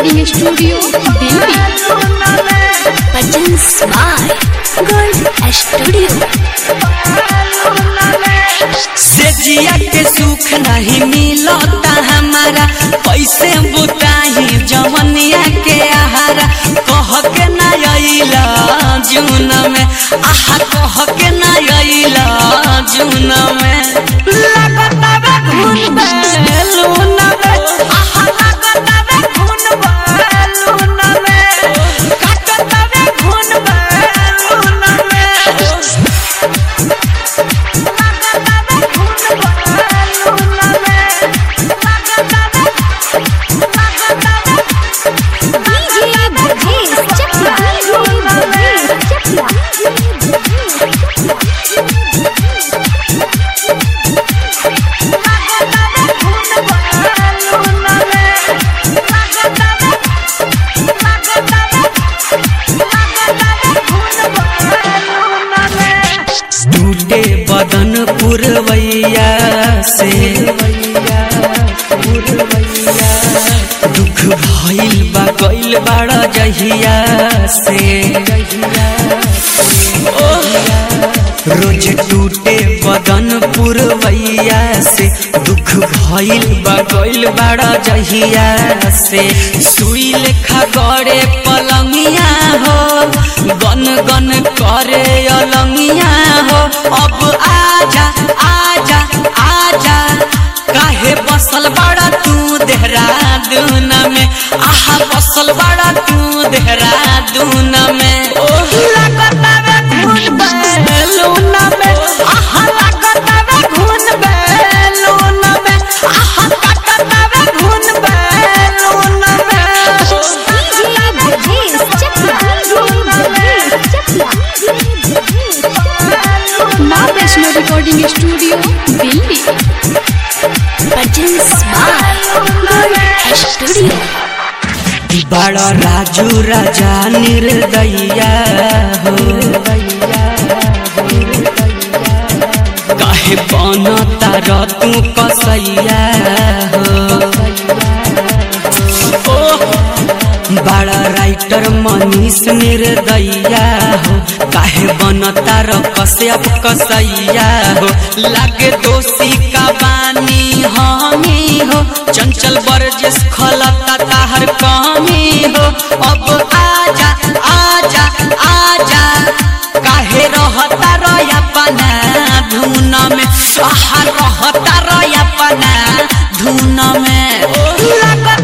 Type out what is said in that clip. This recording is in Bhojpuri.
Recording studio Delhi Presents by Gold Studio. से जिया के सुख नहीं मिलता हमारा पैसे बुताही जवनिया के आहारा कह के ना अइला जून में आहा कह के ना अइला जून में लगता बे घुन बैलून में आहा लगता बे घुन बैलून में कटता बे घुन बैलून में DJ Brajesh Chakla. DJ Brajesh टूटे बदन पुरवैया से दुख भइल बा गइल बाड़ा जहिया से ओह, रोज टूटे बदन पुरवैया से दुख भइल बा गइल बाड़ा जहिया से सुई लेखा गड़े पलंगिया हो गन गन करे अलंगिया हो अब आजा आजा आजा काहे बसल बड़ा तू देहरादून में आहा बसल बड़ा तू देहरादून में ओह लगता बे घुन बैलून में आहा लगता बे घुन बैलून में आहा लगता बे घुन बैलून में Brajesh Chakla. DJ Brajesh Chakla. माँ Vaishno recording studio Delhi Presents by Gold Studio. बड़ा राजू राजा निर्दया हो काहे बन तार तू कसैया हो ओ बड़ा राइटर मनीष निर्दया हो काहे बन तार कश्यप कसैया हो लागे दोषी का बानी हमी हो चंचल बरजिस खलता ताहर कमी हो अब आजा आजा आजा काहे रहता रया पना धुन में आहा रहता रया पना धुन में लगता